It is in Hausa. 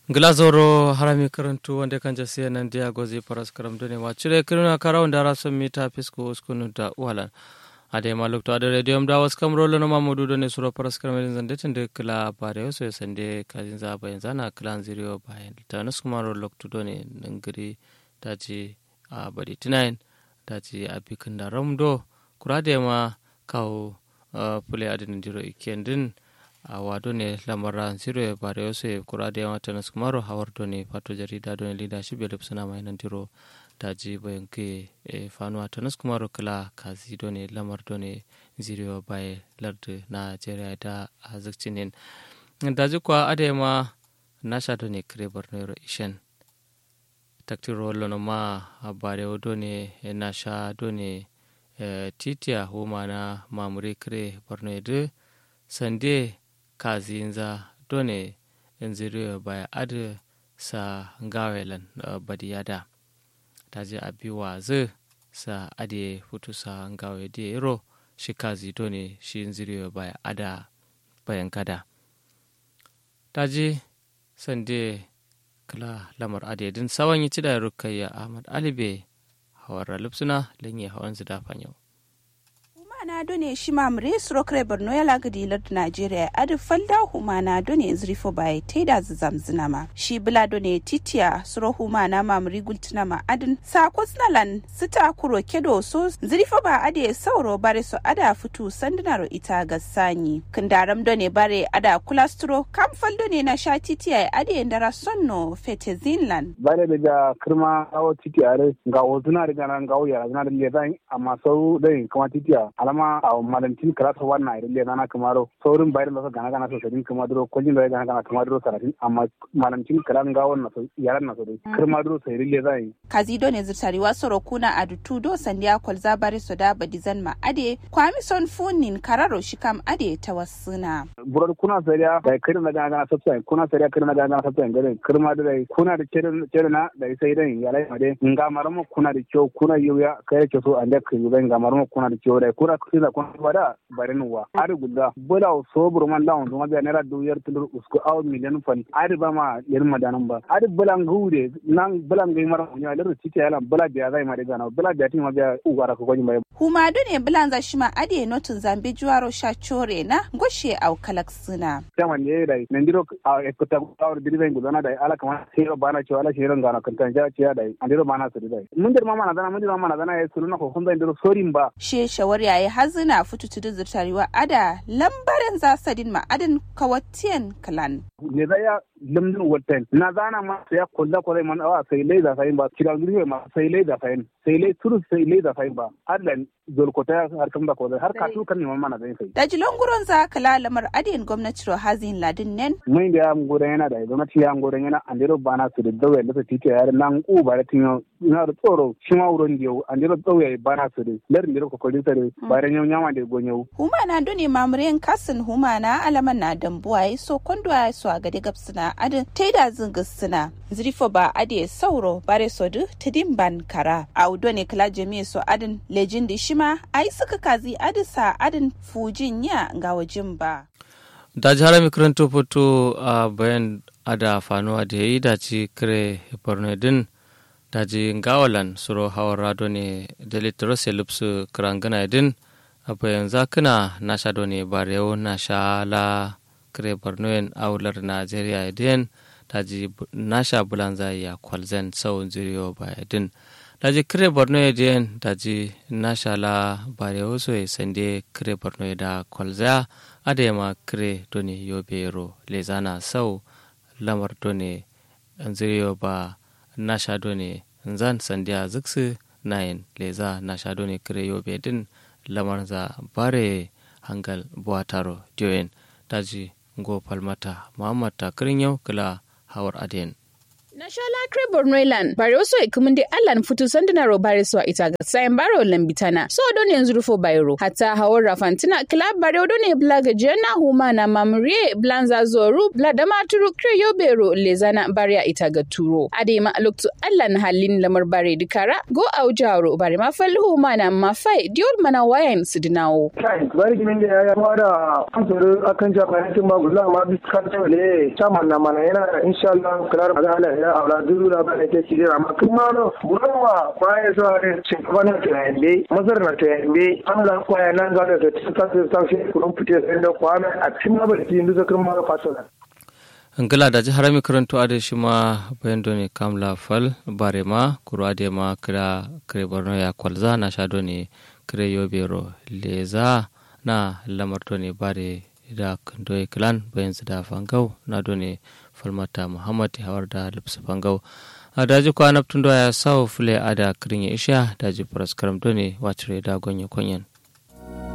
glazoro harami karantu wanda kan jasiya nan dia gozi paras karam dune ma cire kiruna karaw ndara son mita fisko uskunu da walan ade ma lokto ade radio da was kam rolo no mamudu done suro paras karam den zande tinde kala bare so sande kazin za bayan zana klan zero bayan ta nasu kuma ro lokto done nangiri daji a badi tinain daji a bikin da ramdo kurade ma kawo pule adin diro ikendin a wado ne lamara zero e bare yose kurade ma tanas kumaro hawardo ne pato jarida do ne leadership belip suna mai nan diro daji bayan ke e fanu tanas kumaro kala kazi do ne lamar do ne zero baye lardu nigeria da azikcinin daji kwa ade ma nasha do ne kire borno ishen taktiro lono ma bare do ne nasha do ne titiya homa na mamure kire borno edu sande kazinza done nziriyo baya adu sa ngawelan uh, badiyada taje abiwa zu sa ade futu sa ngawe de ro shi kazi done shi nziriyo baya ada bayan kada taje sande kala lamar ade din sawan yi cida rukayya ahmad alibe hawar lupsuna lenye hawan zida yau humana done shi mamre surokre borno ya lagadi lard nigeria adu falda humana done zrifo bai taida zamzina ma shi bula done titiya suro humana mamri gultuna ma adin sa kusnalan sita kuro kedo so zrifo ba ade sauro bare so ada fitu sandunaro ita ga sanyi kindaram done bare ada kulastro kam fal done na sha titiya ade ndara sonno fete zinland bare daga kirma awo titiya ga wotuna daga nan ga wuya na da ledan amma sau dai kuma titiya alama a malantin karasa wannan irin da na kamaro saurin bayar da gana gana so sadin kuma duro kwajin da gana gana kuma duro saratin amma malantin karan ga wannan so yaran na so dai kirma duro sai rille zai kazi do ne zutari wa soro kuna adutu do sandiya kwalza bare so da badizan ma ade kwami son funin kararo shikam ade ta wasuna burar kuna sariya da kirin da gana gana sabta kuna sariya kirin da gana gana sabta gare kirma da dai kuna da kirin na da sai dai ya lai made nga maramo kuna da kyau kuna yuya kai ke so an da kai yuga nga maramo kuna da kyau dai kuna sila kon wada barin wa ari gudda bola so burman lawn zuma ga naira duyar tulur usko aw miliyan fan ari ba ma yar madanan ba ari bulan gude nan bulan gai mara nya lar tike yalan bula biya zai ma daga na bula biya tin ma biya ugara ko gojin bai huma ne bulan za shima ade notun zambe juwaro sha chore na goshe aw kalaksuna kama ne dai nan diro a ekota awr diriben gudana dai ala kama sero bana cewa ala shero ngana kan tan ja ciya dai andiro bana su dai mun dir mama na dana mun dir mama na dana ya suluna ko kun zai diro sorin ba she shawar yayi hazina futu tudu zurtarewa ada lambarin zasadin ma'adin kawatiyan kalan. Ne za ya lamdin watan na zana ma sai kulla kwarai man awa sai lai da sayin ba kira gurbe ma sai lai da sayin sai lai turu sai lai da sayin ba adlan zolkota har kan ba ko har ka tu kan neman mana zai sai. Da jilon guron za kala lamar adiyan gwamnati hazin ladin nen. Mun da ya gudan yana da gwamnati ya gudan yana an dero bana su da dawo da su tike yar nan ku ba da tinyo na da tsoro shi ma wurin da yau an dero dawo ya bana su da larin da ko kolin sare bayan yau nyama da gonyo. Huma na dune mamurin kasin huma na alaman na dambuwa ya so kondo ya so a gadi gabsina adin taida zingisina zrifo ba ade sauro bare sodu tidimban kara a udo ne kala jami'a so adin lejin da shima ai suka kazi adisa adin fujin ya ga wajin ba. da jihar mikaranto foto a bayan ada fanuwa da ya yi daci kire borno din daji gawalan suro hawar rado ne da litrose lupsu kirangana din a bayan zakuna na sha ne barewo na sha la kire borno yin aular najeriya din daji na sha bulanza ya kwalzen sau zuriyo baya din daji kire borno ya din daji na sha la barewo so ya sande kire borno da kwalza adema kire doni yobero lezana sau lamar doni zuriyo ba nasha doni zan sandiya ziksu nayin leza nasha doni kire yobe din lamar za bare hangal buwataro diyoyin daji go palmata muhammad takirin yau kila hawar adiyan Nashala kre Bornoilan bare oso ikumunde allan futu sanduna ro bare so ita ga sayan baro lambitana so don yanzu rufo bayro hatta hawar rafantina club bare odon ne blaga jena huma na mamrie blanza zoru blada maturu kre yobero lezana bare ita ga turo ade ma loktu allan halin lamar bare dikara go aujaro bare ma fal huma na mafai diol mana wayan sidinawo kai bari kimin da ya fara kamfani akan japanin ba gulla ma biskar tole chairman na mana yana insha Allah klar magana ya aula duru da ba ke shi da amma kuma no burawa kwaye so ne cin bana ta yande mazar na ta yande Allah kwaya nan ga da ta ta ta shi kurun fite sai da kwana a cikin ba da kin da kuma fasala ngala da jihar mi karanto ade shi ma bayan doni kamla fal bare ma kuro ade ma kira kire borno ya kwalza na sha doni kire yobero leza na lamar doni bare da kandoye clan bayan su da fangau na doni falmata muhammad hawar da lipsa fangau a daji kwana tun ya sawo fule a da kirin ya isha daji faras karam doni wacce da gonye konyen